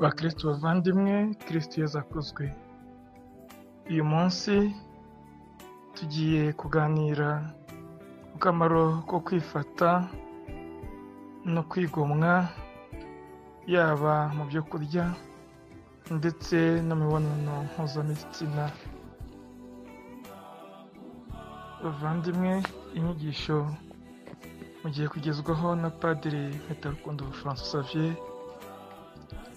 bakristu bavandimwe kristu yezu akuzwe uyu munsi tugiye kuganira ku kamaro ko kwifata no kwigomwa yaba mu byo kurya ndetse no mu mibonano mpuzabitsina bavandimwe inyigisho mugiye kugezwaho na padiri mpitarukundo francois xavier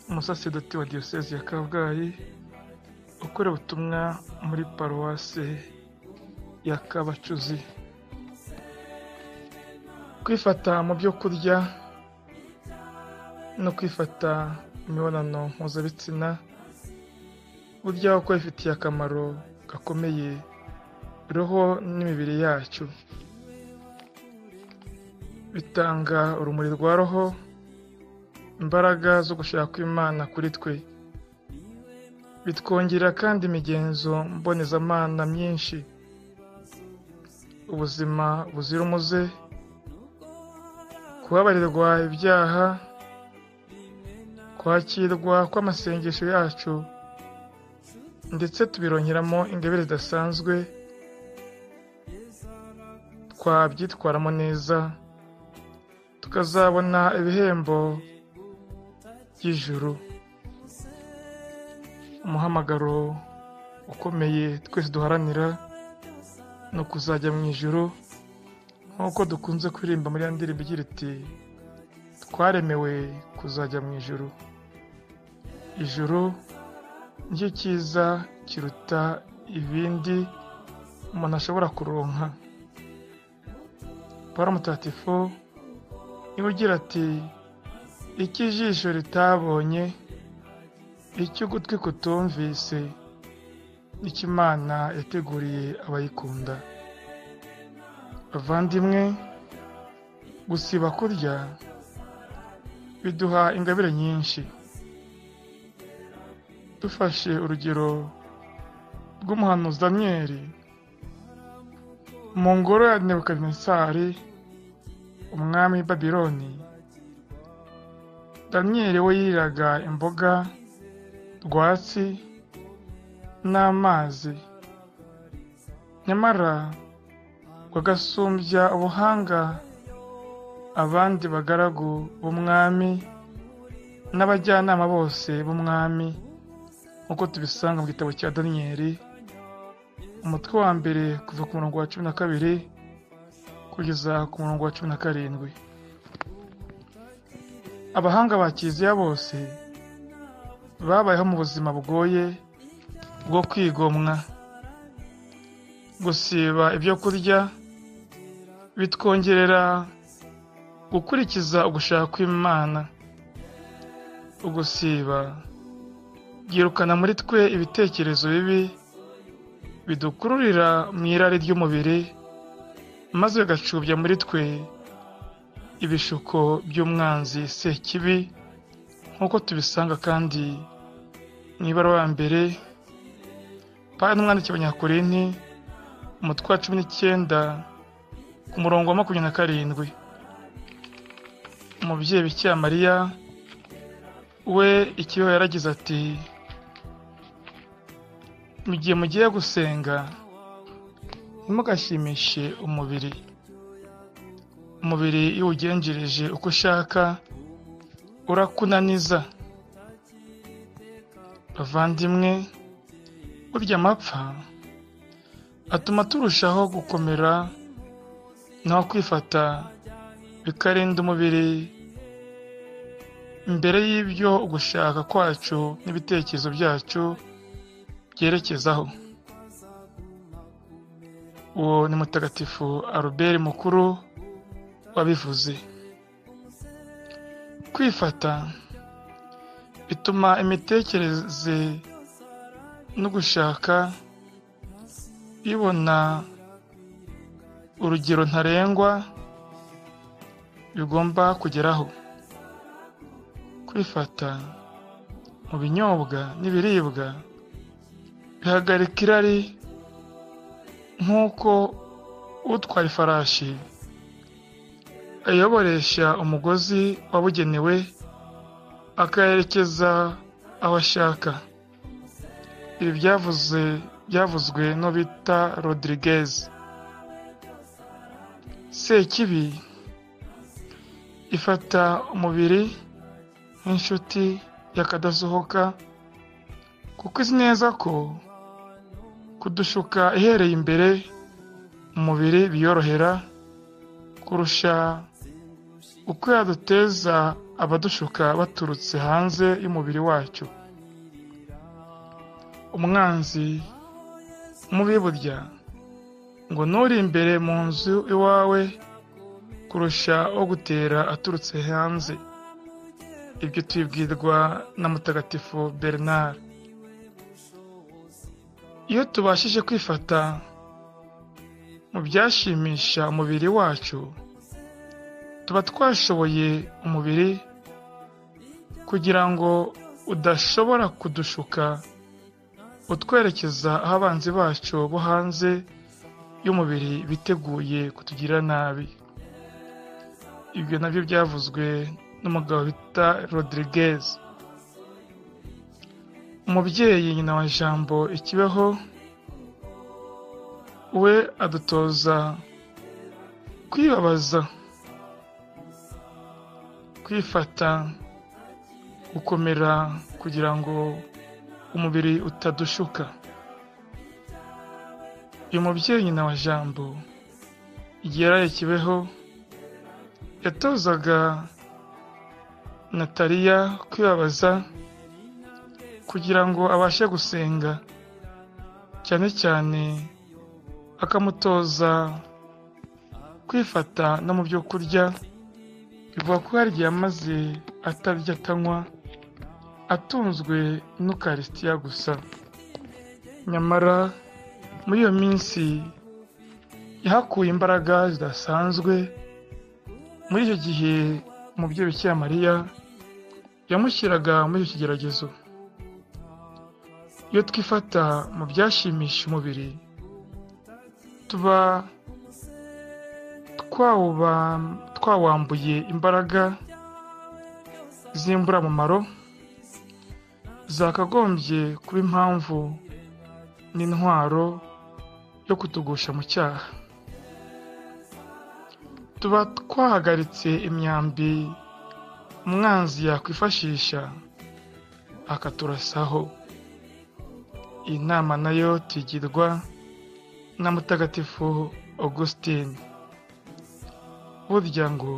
umusasedoti wa diyoseze ya kabgayi ukora ubutumwa muri paruwase ya kabacuzi kwifata mu byo kurya no kwifata imibonano mpuzabitsina burya uko bifitiye akamaro gakomeye roho n'imibiri yacu bitanga urumuri rwa roho imbaraga zo gushaka imana kuri twe bitwongera kandi imigenzo mbonezamana myinshi ubuzima buzira umuze kubabarirwa ibyaha kwakirwa kw'amasengesho yacu ndetse tubironkeramo ingabire zidasanzwe twabyitwaramo neza tukazabona ibihembo by'ijuru umuhamagaro ukomeye twese duharanira ni ukuzajya mu ijuru nk'uko dukunze kuririmba muri ya ndirimbo igira iti twaremewe kuzajya mu ijuru ijuru nicyo cyiza kiruta ibindi umuntu ashobora kuronka paul mutatifu niwe ugira ati icyo ijisho ritabonye icyo ugutwi kutumvise icyo imana yateguriye abayikunda bavandimwe gusiba kurya biduha ingabire nyinshi dufashe urugero rw'umuhanuzi daniyeli mu ngoro ya nebukadnesari umwami babiloni daniyeli we yiriraga imboga rwatsi n'amazi nyamara bagasumbya ubuhanga abandi bagaragu b'umwami n'abajyanama bose b'umwami nk'uko tubisanga mu gitabo cya daniyeli umutwe wa mbere kuva ku murongo wa cumi na kabiri kugeza ku murongo wa cumi na karindwi abahanga ba kiliziya bose babayeho mu buzima bugoye bwo kwigomwa gusiba ibyo kurya bitwongerera gukurikiza ugushaka kw'imana ugusiba byirukana muri twe ibitekerezo bibi bidukururira mu irari ry'umubiri maze bigacubya muri twe ibishuko by'umwanzi sekibi nk'uko tubisanga kandi mu ibaruwa mbere pari n'umwanditsi abanyakorinti umutwe wa cumi n'icyenda ku murongo wa makumyabiri na karindwi umubyeyi bikira mariya we ikibaho yaragize ati mu gihe mugiye gusenga ntimugashimishe umubiri umubiri iyo uwugenjereje uko ushaka urakunaniza bavandimwe burya amapfa atuma turushaho gukomera naho kwifata bikarinda umubiri mbere y'ibyo ugushaka kwacu n'ibitekerezo byacu byerekezaho uwo ni mutagatifu aruberi mukuru wabivuze kwifata bituma imitekerereze no gushaka bibona urugero ntarengwa bigomba kugeraho kwifata mu binyobwa n'ibiribwa bihagarika irari nk'uko utwara ifarashi ayoboresha umugozi wabugenewe akayerekeza aho ashaka ibi byavuze byavuzwe no bita rodirigez sekibi ifata umubiri nk'inshuti yakadasohoka kuko izi neza ko kudushuka ihereye imbere umubiri biyorohera kurusha uko yaduteza abadushuka baturutse hanze y'umubiri wacu umwanzi mubi burya ngo nuri imbere mu nzu iwawe kurusha wo gutera aturutse hanze ibyo tubibwirwa na mutagatifu bernard iyo tubashije kwifata mu byashimisha umubiri wacu tuba twashoboye umubiri kugira ngo udashobora kudushuka utwerekeza aho abanzi bacu bo hanze y'umubiri biteguye kutugira nabi ibyo nabyo byavuzwe n'umugabo bita rodirigez umubyeyi nyina wa jambo ikibeho we adutoza kwibabaza kwifata gukomera kugira ngo umubiri utadushuka uyu mubyeyi nyina wa jambo igihe yaraye kibeho yatozaga nataliya kwibabaza kugira ngo abashe gusenga cyane cyane akamutoza kwifata no mu byo kurya bivuga ko yarya maze atarya atanywa atunzwe n'ukarisitiya gusa nyamara muri iyo minsi yahakuye imbaraga zidasanzwe muri icyo gihe umubyeyi bikira mariya yamushyiraga muri icyo kigeragezo iyo twifata mu byashimisha umubiri tuba twawambuye imbaraga z'imburamumaro zakagombye kuba impamvu n'intwaro yo kutugusha mu cyaha tuba twahagaritse imyambi umwanzi yakwifashisha akaturasaho iyi nama nayo tugirwa na mutagatifu augustin burya ngo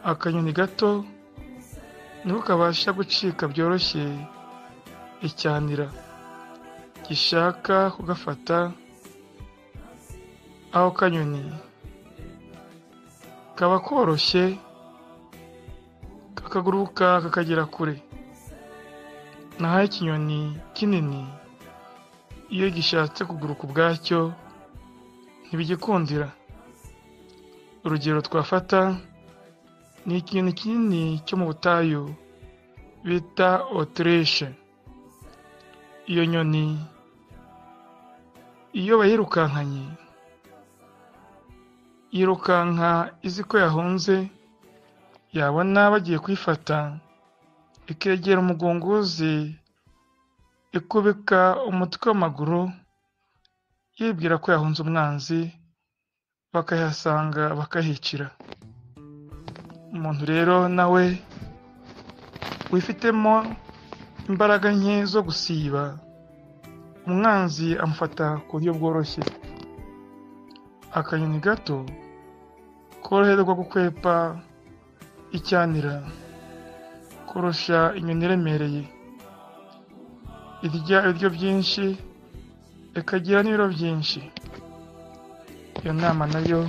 akanyoni gato niko kabasha gucika byoroshye icyanira gishaka kugafata aho kanyoni kaba koroshye kakaguruka kakagera kure naho ikinyoni kinini iyo gishatse kuguruka ubwacyo ntibigikundira urugero twafata ni ikintu kinini cyo mu butayu bita otirishe iyo nyoni iyo bayirukankanye yirukanka izi ko yahunze yabona bagiye kuyifata ikegera umugunguzi ikubika umutwe w'amaguru yibwira ko yahunze umwanzi bakayahasanga bakahicira umuntu rero nawe wifitemo imbaraga nke zo gusiba umwanzi amufata ku buryo bworoshye akanyoni gato koroherwa gukwepa icyanira kurusha inyoni iremereye irya ibiryo byinshi ikagira n'ibiro byinshi iyo nama nayo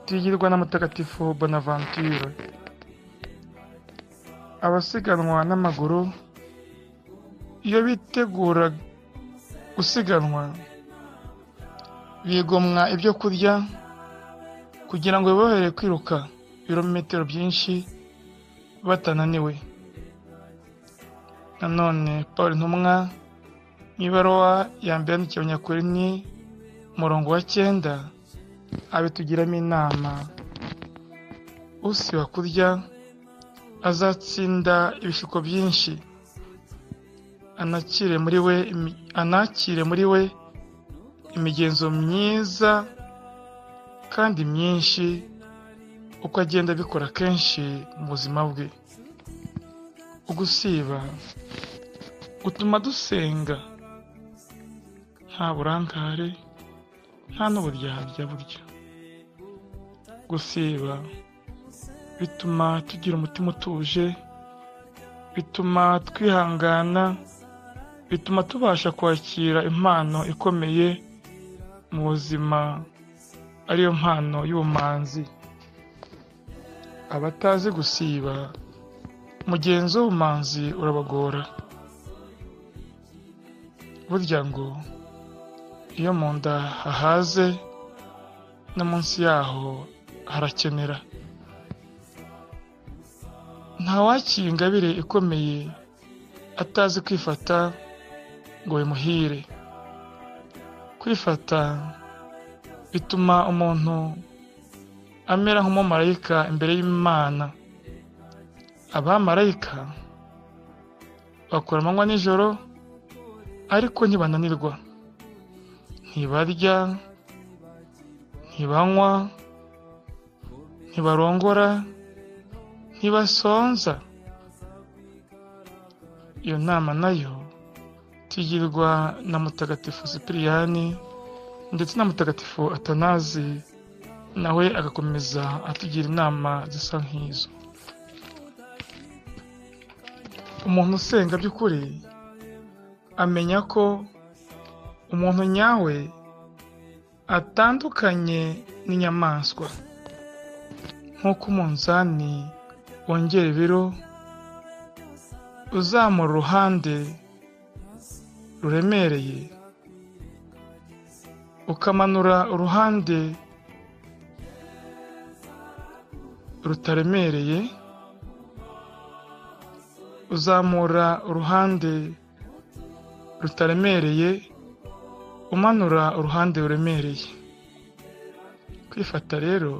tuyigirwa na mutagatifu bonaventure abasiganwa n'amaguru iyo bitegura gusiganwa bigomwa ibyo kurya kugira ngo bibohere kwiruka ibirometero byinshi batananiwe nanone paul ntumwa mu ibaruwa ya mbere yandikiwe nyakuri ni umurongo wa cyenda abitugiramo inama usiba kurya azatsinda ibishuko byinshi anakire muri we imi- anakire muri we imigenzo myiza kandi myinshi uko agenda abikora kenshi mu buzima bwe ugusiba gutuma dusenga nta burangare nta n'uburyarya burya gusiba bituma tugira umutima utuje bituma twihangana bituma tubasha kwakira impano ikomeye mu buzima ariyo mpano y'ubumanzi abatazi gusiba umugenzo w'ubumanzi urabagora burya ngo iyo mu nda hahaze no munsi yaho harakenera ntawakiye ingabire ikomeye atazi kwifata ngo bimuhire kwifata bituma umuntu amera nk'umumarayika imbere y'imana abamarayika bakora amanywa nijoro ariko ntibananirwa ntibarya ntibanywa ntibarongora ntibasonza iyo nama nayo tugirwa na mutagatifu sipiriyani ndetse na mutagatifu atanazi nawe agakomeza atugira inama zisa nk'izo umuntu usenga by'ukuri amenya ko umuntu nyawe atandukanye n'inyamaswa nk'uko umunzani wongera ibiro uzamura uruhande ruremereye ukamanura uruhande rutaremereye uzamura uruhande rutaremereye umanura uruhande ruremereye kwifata rero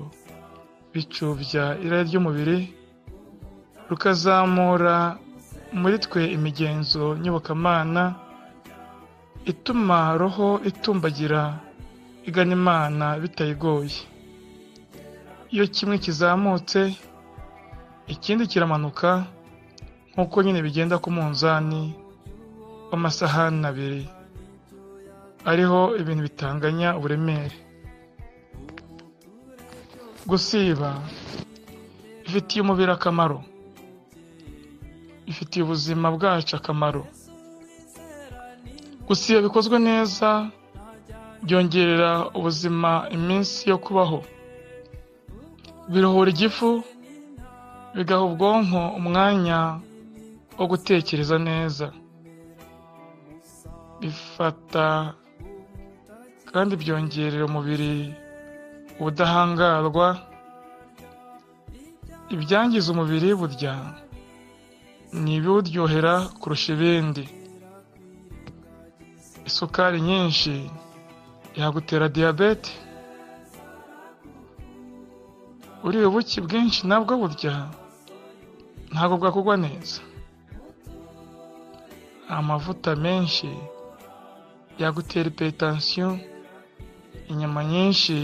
bicubya irari ry'umubiri rukazamura muri twe imigenzo nyobokamana ituma roho itumbagira igana imana bitayigoye iyo kimwe kizamutse ikindi kiramanuka nk'uko nyine bigenda ku munzani w'amasahani abiri ariho ibintu bitanganya uburemere gusiba bifitiye umubiri akamaro bifitiye ubuzima bwacu akamaro gusiba bikozwe neza byongerera ubuzima iminsi yo kubaho biruhura igifu bigaha ubwonko umwanya wo gutekereza neza bifata kandi byongerera umubiri ubudahangarwa ibyangiza umubiri burya ni ibiwuryohera kurusha ibindi isukari nyinshi yagutera diyabete uriye ubuki bwinshi nabwo burya ntabwo bwakugwa neza amavuta menshi yagutera ipetansiyo inyama nyinshi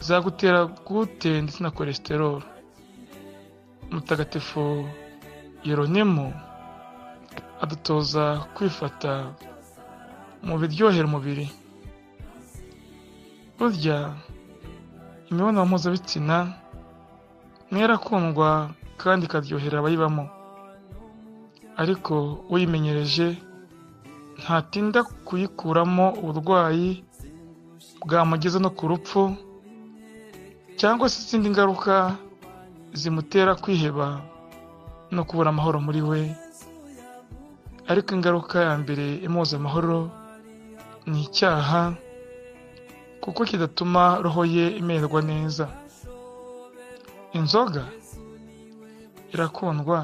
zagutera gute ndetse na kolesterol mutagatifu yeronimo adutoza kwifata mu biryohera umubiri burya imibonano mpuzabitsina niyo irakundwa kandi ikaryohera abayibamo ariko uyimenyereje ntatinda kuyikuramo uburwayi bwamugeza no ku rupfu cyangwa se izindi ngaruka zimutera kwiheba no kubura amahoro muri we ariko ingaruka ya mbere imuza amahoro ni icyaha kuko kidatuma roho ye imererwa neza inzoga irakundwa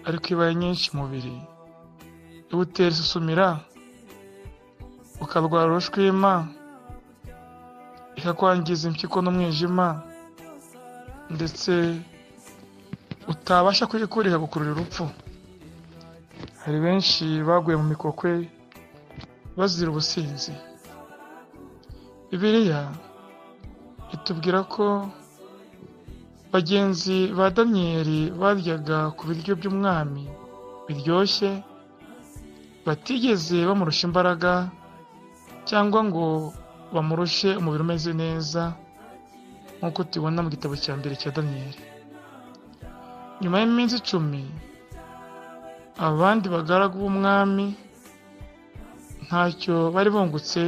ariko ibaye nyinshi umubiri iwutera isusumira ukarwara urushwima ikakwangiza impyiko n'umwijima ndetse utabasha kuyikurika gukurura urupfu hari benshi baguye mu mikokwe bazira ubusinzi bibiliya itubwira ko bagenzi ba daniyeli baryaga ku biryo by'umwami biryoshye batigeze bamurusha imbaraga cyangwa ngo bamurushe umubiri umeze neza nk'uko tubibona mu gitabo cya mbere cya daniyeli nyuma y'iminsi icumi abandi bagaragu b'umwami ntacyo bari bungutse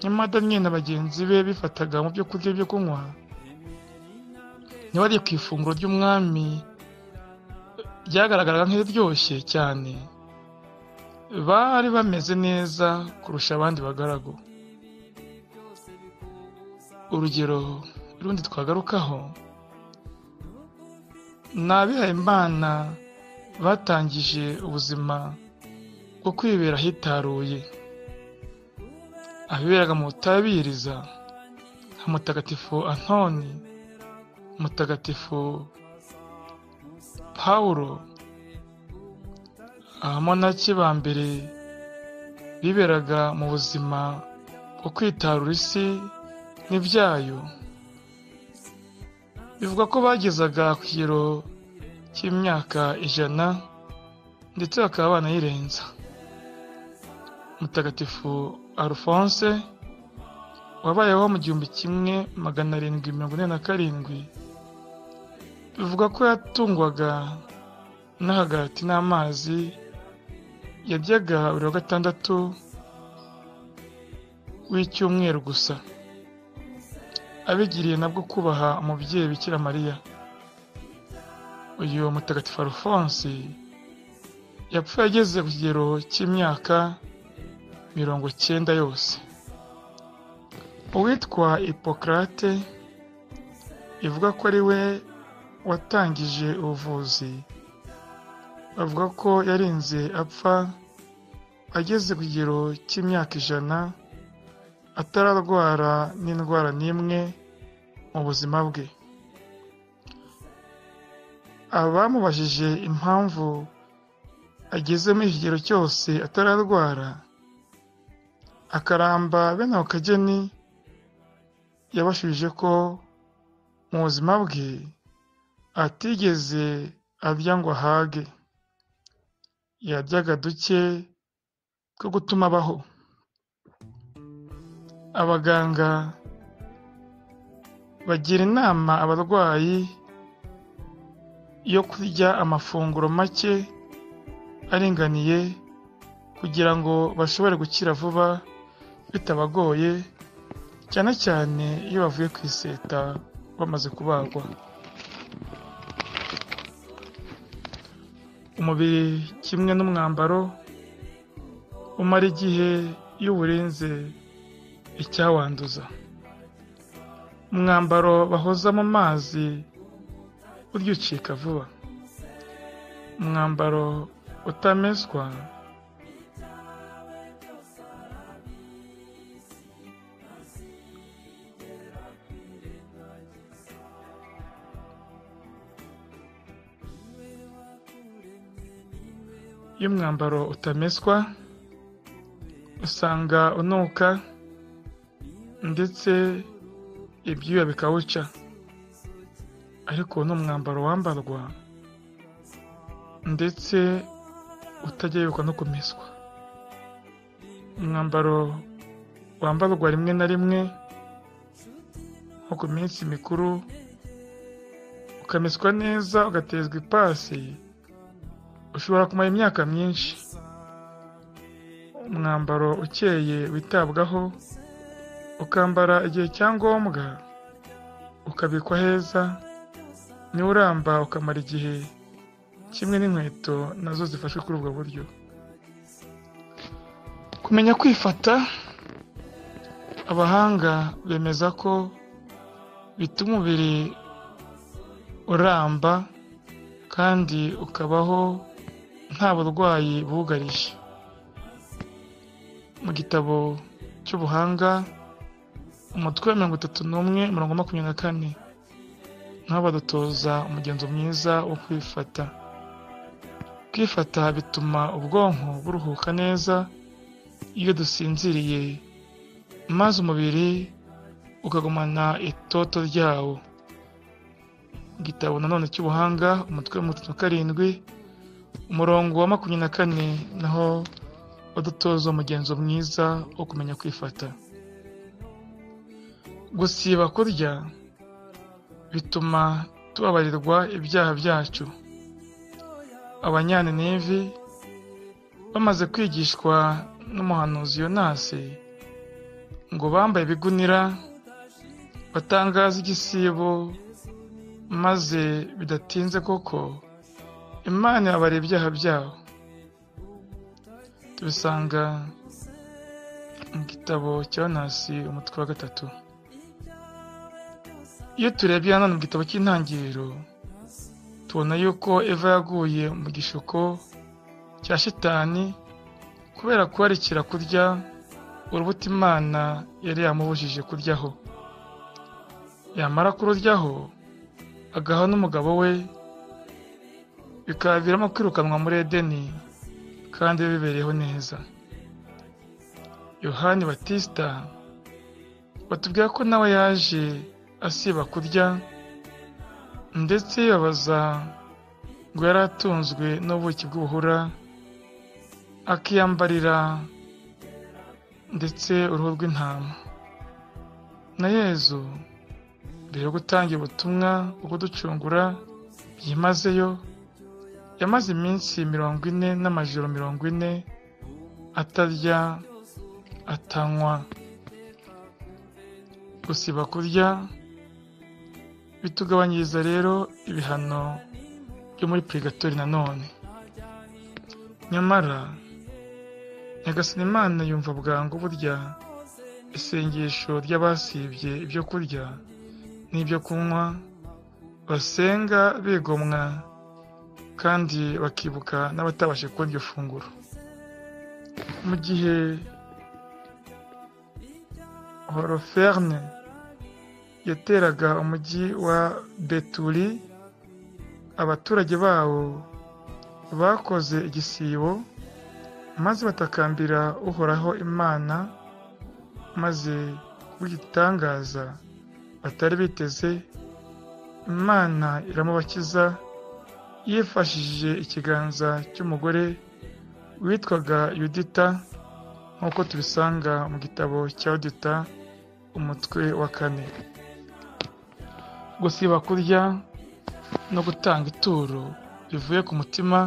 nyamara daniyeli na bagenzi be bifataga mu byo kurya byo kunywa ntibari ku ifunguro ry'umwami ryagaragaraga nk'iryoshye cyane bari bameze neza kurusha abandi bagaragu urugero rundi twagarukaho ni abihayimana batangije ubuzima bwo kwibera ahitaruye abiberaga mu butabiriza nka mutagatifu antoni mutagatifu pawulo abamonaki ba mbere biberaga mu buzima bwo kwitarura isi n'ibyayo bivuga ko bagezaga ku kigero cy'imyaka ijana ndetse bakaba banayirenza mutagatifu arufonse wabayeho mu gihumbi kimwe magana arindwi mirongo ine na karindwi bivuga ko yatungwaga n'ahagati n'amazi yajyaga buri wa gatandatu w'icyumweru gusa abigiriye nabwo kubaha umubyeyi bikira mariya uyu mutagatifu arufonsi yapfuye ageze ku kigero cy'imyaka mirongo cyenda yose uwitwa hipokarate ivuga ko ari we watangije ubuvuzi bavuga ko yarinze apfa ageze ku kigero cy'imyaka ijana atararwara n'indwara n'imwe mu buzima bwe abamubajije impamvu ageze muri iki kigero cyose atararwara akaramba bene ako kageni yabashubije ko mu buzima bwe atigeze arya ngo ahage yaryaga duke two gutuma abaho abaganga bagira inama abarwayi yo kurya amafunguro make aringaniye kugira ngo bashobore gukira vuba bitabagoye cyane cyane iyo bavuye ku iseta bamaze kubagwa umubiri kimwe n'umwambaro umara igihe iyo uwurenze icyawanduza umwambaro bahoza mu mazi burya ucika vuba umwambaro utameswa iyo umwambaro utameswa usanga unuka ndetse ibyuya bikawuca ariko n'umwambaro wambarwa ndetse utajya yibuka no kumeswa umwambaro wambarwa rimwe na rimwe nko ku minsi mikuru ukameswa neza ugatezwa ipasi ushobora kumara imyaka myinshi umwambaro ukeye witabwaho ukambara igihe cya ngombwa ukabikwa heza uramba ukamara igihe kimwe n'inkweto nazo zifashwe kuri ubwo buryo kumenya kwifata abahanga bemeza ko bituma umubiri uramba kandi ukabaho nta burwayi bugarije mu gitabo cy'ubuhanga umutwe wa mirongo itatu n'umwe mirongo makumyabiri na kane naho badutoza umugenzo mwiza wo kwifata kwifata bituma ubwonko buruhuka neza iyo dusinziriye maze umubiri ukagumana itoto ryawo igitabo nanone cy'ubuhanga umutwe wa mirongo itatu na karindwi umurongo wa makumyabiri na kane naho udutoza umugenzo mwiza wo kumenya kwifata gusiba kurya bituma tubabarirwa ibyaha byacu abanyaninivi bamaze kwigishwa n'umuhanuzi yonasi ngo bambaye ibigunira batangaza igisibo maze bidatinze koko imana yababarira ibyaha byabo tubisanga mu gitabo cya yonasi umutwe wa gatatu iyo turebye hano mu gitabo cy'intangiriro tubona yuko eva yaguye mu gishuko cya shitani kubera kubarikira kurya urubuto imana yari yamubujije kuryaho yamara kururyaho agaha n'umugabo we bikaviramo kwirukanwa muri edeni kandi bibereyeho neza yohani batisita batubwira ko nawe yaje asiba kurya ndetse yabaza ngo yari atunzwe n'ubuki bw'ubuhura akiyambarira ndetse uruhu rw'intama na yezu mbere yo gutanga ubutumwa bwo kuducungura byimazeyo yamaze iminsi mirongo ine n'amajoro mirongo ine atarya atanywa gusiba kurya bitugabanyiriza rero ibihano byo muri purigatori nanone nyamara nyagasani imana yumva bwangu burya isengesho ry'abasibye ibyo kurya n'ibyo kunywa basenga bigomwa kandi bakibuka n'abatabashe kubona iryo funguro mu gihe horoferne yateraga umujyi wa beturi abaturage bawo bakoze igisibo maze batakambira uhoraho imana maze kubw'igitangaza batari biteze imana iramubakiza yifashishije ikiganza cy'umugore witwaga yudita nk'uko tubisanga mu gitabo cya yudita umutwe wa kane gusiba kurya no gutanga ituro bivuye ku mutima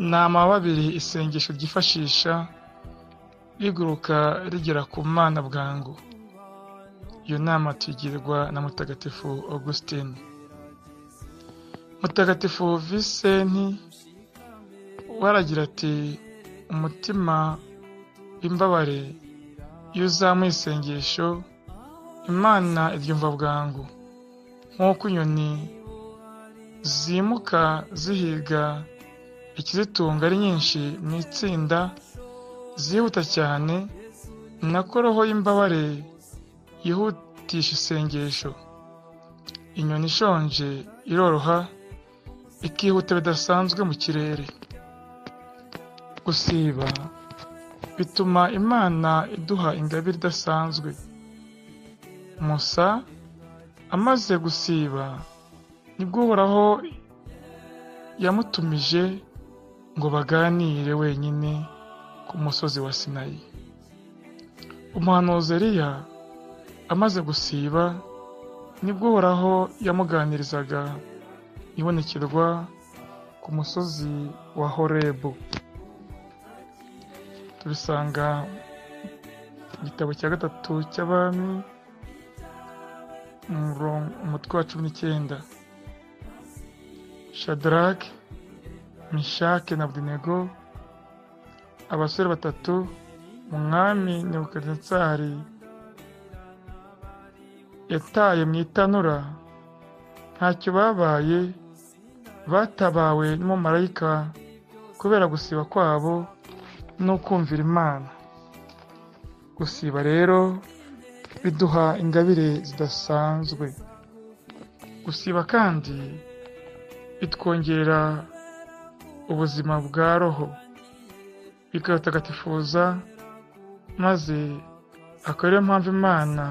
ni amababiri isengesho ryifashisha riguruka rigera ku mana bwangu iyo nama tuyigirwa na mutagatifu augustin mutagatifu visenti waragira ati umutima w'imbabare iyo uzamuye isengesho imana iryumva bwangu nk'uko inyoni zimuka zihiga ikizitunga ari nyinshi mu itsinda zihuta cyane nako roho y'imbabare yihutisha isengesho inyoni ishonje iroroha ikihuta bidasanzwe mu kirere gusiba bituma imana iduha ingabire idasanzwe musa amaze gusiba nibwo uhoraho yamutumije ngo baganire wenyine ku musozi wa sinayi umuhanuzi Eliya amaze gusiba nibwo uhoraho yamuganirizaga ibonekerwa ku musozi wa horebu tubisanga mu gitabo cya gatatu cy'abami umutwe wa cumi n'icyenda shadarake mishake na budinego abasore batatu umwami nebukadinetsari yataye mu itanura ntacyo babaye batabawe n'umumarayika kubera gusiba kwabo no kumvira imana gusiba rero biduha ingabire zidasanzwe gusiba kandi bitwongerera ubuzima bwa roho bikadutagatifuza maze akaba ariyo mpamvu imana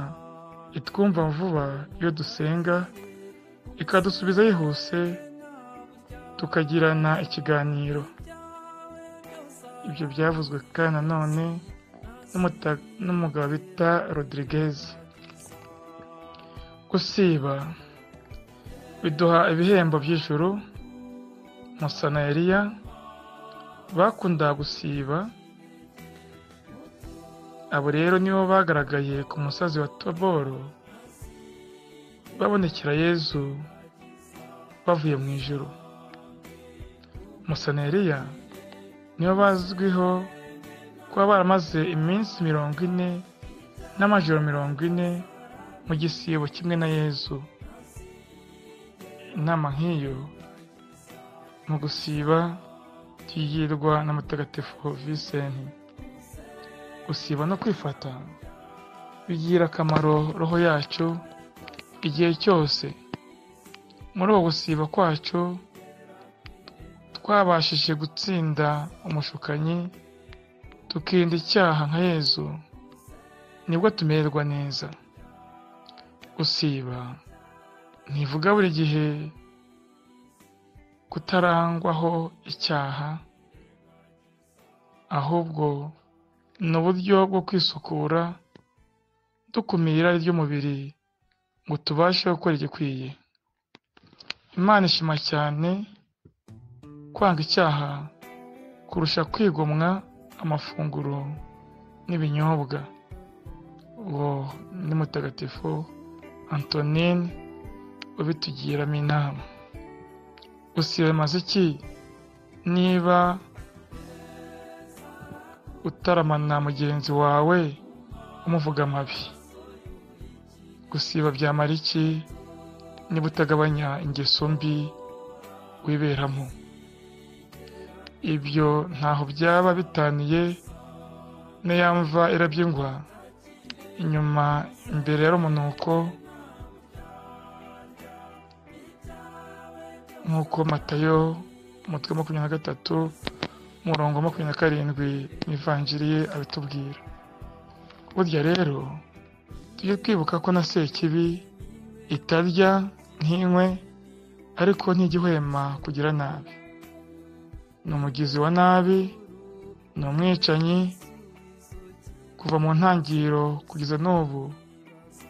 itwumva vuba iyo dusenga ikadusubiza yihuse tukagirana ikiganiro ibyo byavuzwe kandi nanone n'umugabo bita rodirigez gusiba biduha ibihembo by'ijuru musanayeriya bakunda gusiba abo rero nibo bagaragaye ku musozi wa toboro babonekera yezu bavuye mu ijoro musaneriya nibo bazwiho kuba baramaze iminsi mirongo ine n'amajoro mirongo ine mu gisibo kimwe na yezu inama nk'iyo mu gusiba tuyigirwa na mutagatifu visenti gusiba no kwifata bigira akamaro roho yacu igihe cyose muri ubu gusiba kwacu twabashije gutsinda umushukanyi tukirinda icyaha nka yezu nibwo tumererwa neza gusiba ntivuga buri gihe kutarangwaho icyaha ahubwo ni uburyo bwo kwisukura dukumira irari ry'umubiri ngo tubashe gukora igikwiye imana ishima cyane kwanga icyaha kurusha kwigomwa amafunguro n'ibinyobwa uwo ni mutagatifu antonine ubitugiramo inama gusiba bimaze iki niba utaramana mugenzi wawe umuvuga amabi gusiba byamara iki niba utagabanya ingeso mbi wiberamo ibyo ntaho byaba bitaniye n'iyo mva irabyingwa inyuma imbere ya rumunuko nk'uko matayo umutwe wa makumyabiri na gatatu umurongo wa makumyabiri na karindwi mu ivanjiriye abitubwira burya rero tujye twibuka ko na sekibi itarya ntinywe ariko ntijya kugira nabi ni umugizi wa nabi ni umwicanyi kuva mu ntangiriro kugeza n'ubu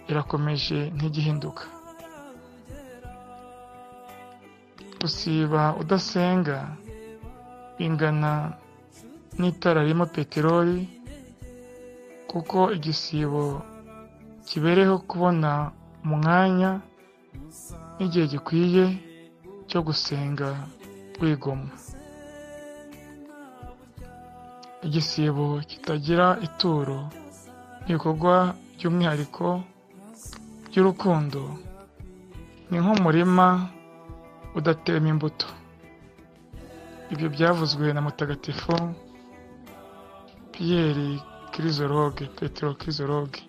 irakomeje ntigihinduka gusiba udasenga bingana n'itara ririmo peteroli kuko igisibo kibereho kubona umwanya n'igihe gikwiye cyo gusenga wigomwa igisibo kitagira ituro ibikorwa by'umwihariko by'urukundo ni nk'umurima udatema imbuto ibyo byavuzwe na mutagatifu piyeri kirizoroge petero kirizoroge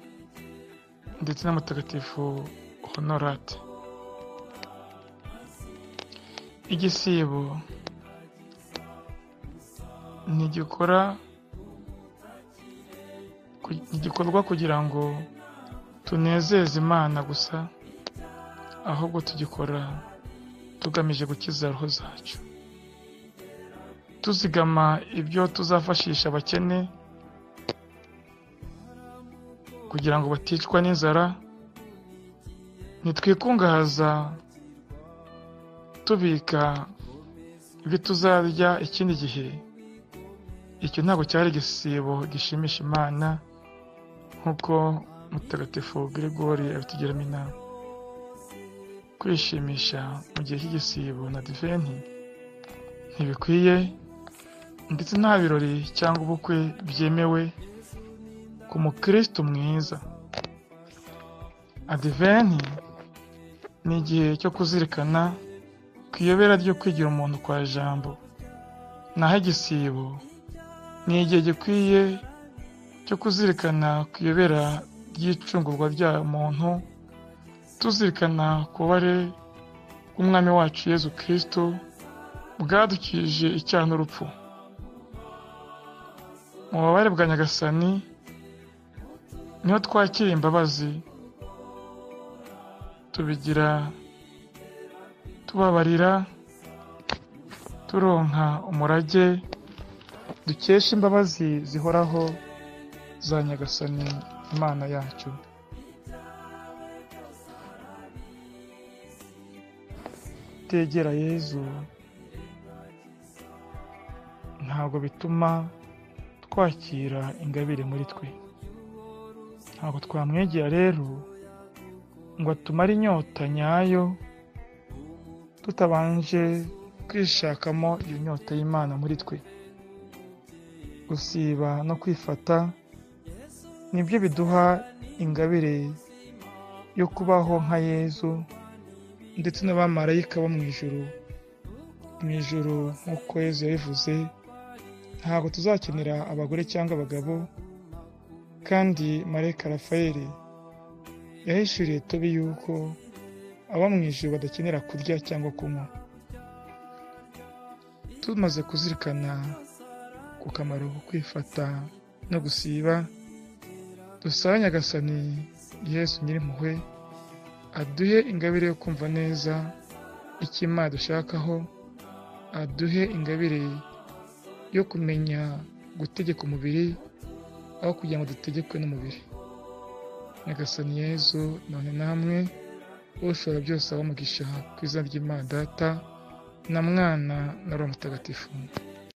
ndetse na mutagatifu honorate igisibo ntigikora ntigikorwa kugira ngo tunezeze imana gusa ahubwo tugikora tugamije gukiza roho zacu tuzigama ibyo tuzafashisha abakene kugira ngo baticwa n'inzara ntitwikungahaza tubika ibyo tuzarya ikindi gihe icyo ntabwo cyari igisibo gishimisha imana nk'uko mutagatifu Gregory abitugiramo inama kwishimisha mu gihe cy'igisibo na diventi ntibikwiye ndetse nta birori cyangwa ubukwe byemewe ku mukristo mwiza adiventi ni igihe cyo kuzirikana ku iyobera ryo kwigira umuntu kwa jambo naho igisibo ni igihe gikwiye cyo kuzirikana ku iyobera ry'icungurwa rya muntu tuzirikana kubare umwami wacu yezu kirisito bwadukije icyaha n'urupfu mu bubabare bwa nyagasani niho twakira imbabazi tubigira tubabarira turonka umurage dukesha imbabazi zihoraho za nyagasani imana yacu tutegera yezu ntabwo bituma twakira ingabire muri twe ntabwo twamwegera rero ngo atumare inyota nyayo tutabanje kwishakamo iyo nyota y'imana muri twe gusiba no kwifata nibyo biduha ingabire yo kubaho nka yezu ndetse n'abamarayika bo mu ijoro mu ijoro nk'uko yezu yabivuze ntabwo tuzakenera abagore cyangwa abagabo kandi marayika rafayeli yahishuriye tobi yuko abo mu ijoro badakenera kurya cyangwa kunywa tumaze kuzirikana ku kamaro ko kwifata no gusiba dusabe nyagasani yesu nyirimpuhwe aduhe ingabire yo kumva neza icyo imana dushakaho aduhe ingabire yo kumenya gutegeka umubiri aho kugira ngo dutegekwe n'umubiri nyagasani yezu none namwe ushobora byose abamugisha ku izina ry'imana data na mwana na roho mutagatifu